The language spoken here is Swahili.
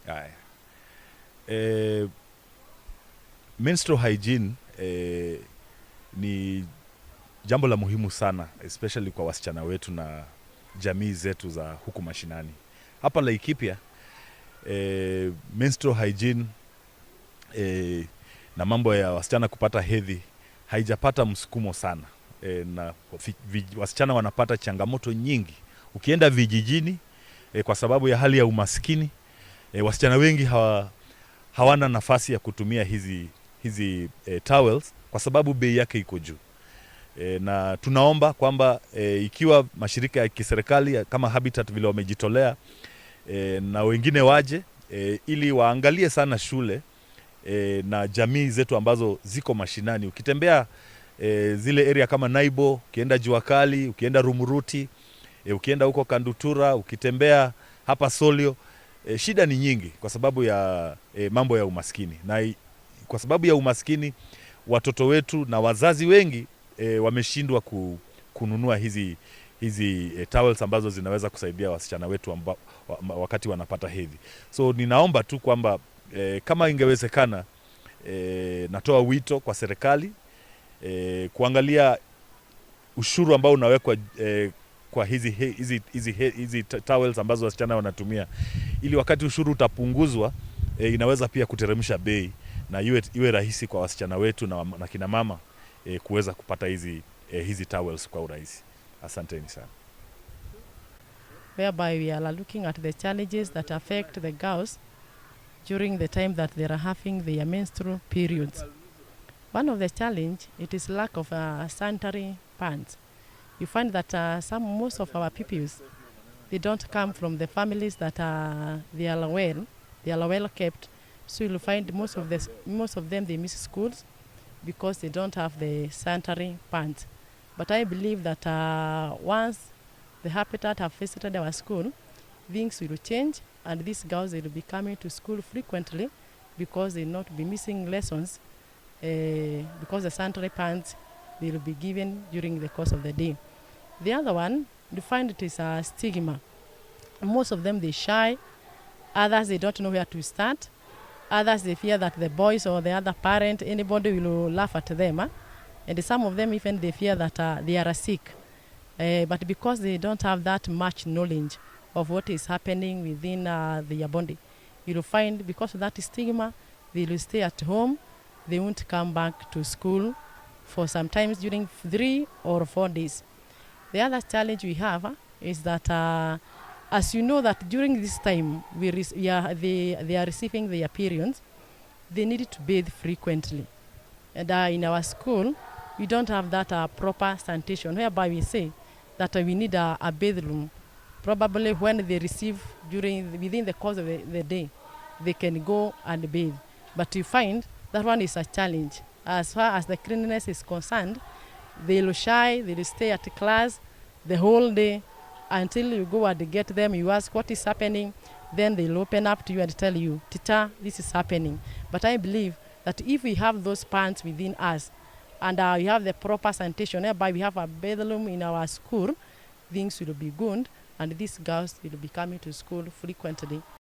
Haya. Eh, menstrual hygiene eh, ni jambo la muhimu sana especially kwa wasichana wetu na jamii zetu za huku mashinani. Hapa Laikipia eh, menstrual hygiene eh, na mambo ya wasichana kupata hedhi haijapata msukumo sana e, na vi, vi, wasichana wanapata changamoto nyingi. Ukienda vijijini e, kwa sababu ya hali ya umaskini e, wasichana wengi hawa, hawana nafasi ya kutumia hizi, hizi e, towels kwa sababu bei yake iko juu e, na tunaomba kwamba e, ikiwa mashirika ya kiserikali kama Habitat vile wamejitolea e, na wengine waje e, ili waangalie sana shule e, na jamii zetu ambazo ziko mashinani. Ukitembea e, zile area kama Naibo, ukienda Jua Kali, ukienda Rumuruti, e, ukienda huko Kandutura, ukitembea hapa Solio, e, shida ni nyingi kwa sababu ya e, mambo ya umaskini, na i- kwa sababu ya umaskini watoto wetu na wazazi wengi e, wameshindwa ku, kununua hizi hizi e, towels ambazo zinaweza kusaidia wasichana wetu amba, wa, wakati wanapata hedhi. So ninaomba tu kwamba e, kama ingewezekana e, natoa wito kwa serikali e, kuangalia ushuru ambao unawekwa e, kwa hizi, he- hizi, hizi, he- hizi ta- towels ambazo wasichana wanatumia ili wakati ushuru utapunguzwa e, inaweza pia kuteremsha bei na iwe, iwe rahisi kwa wasichana wetu na, wam- na kina mama e, kuweza kupata hizi, e, hizi towels kwa urahisi. Asanteni sana. whereby we are looking at the challenges that affect the girls during the time that they are having their menstrual periods. One of the challenge it is lack of uh, sanitary pads. You find that uh, some most of our pupils they don't come from the families that are they are well they are well kept. So you'll find most of the s- most of them they miss schools because they don't have the sanitary pads. But I believe that uh, once the habitat have visited our school, things will change and these girls will be coming to school frequently because they not be missing lessons uh, because the sanitary pads will be given during the course of the day. The other one, you find it is a stigma. Most of them they shy, others they don't know where to start, others they fear that the boys or the other parent, anybody will laugh at them. Huh? And some of them even they fear that uh, they are sick. Uh, but because they don't have that much knowledge of what is happening within uh, their body, you'll find because of that stigma, they will stay at home, they won't come back to school for sometimes during three or four days. The other challenge we have uh, is that, uh, as you know, that during this time we, rec- we are, they, they are receiving their periods, they need to bathe frequently. And uh, in our school, we don't have that uh, proper sanitation, whereby we say that uh, we need a, a bathroom. Probably when they receive during within the course of the, the day, they can go and bathe. But you find that one is a challenge. As far as the cleanliness is concerned, they'll shy, they'll stay at class the whole day until you go and get them, you ask what is happening, then they'll open up to you and tell you, Tita, this is happening. But I believe that if we have those pants within us, and uh, we have the proper sanitation, whereby we have a bathroom in our school, things will be good, and these girls will be coming to school frequently.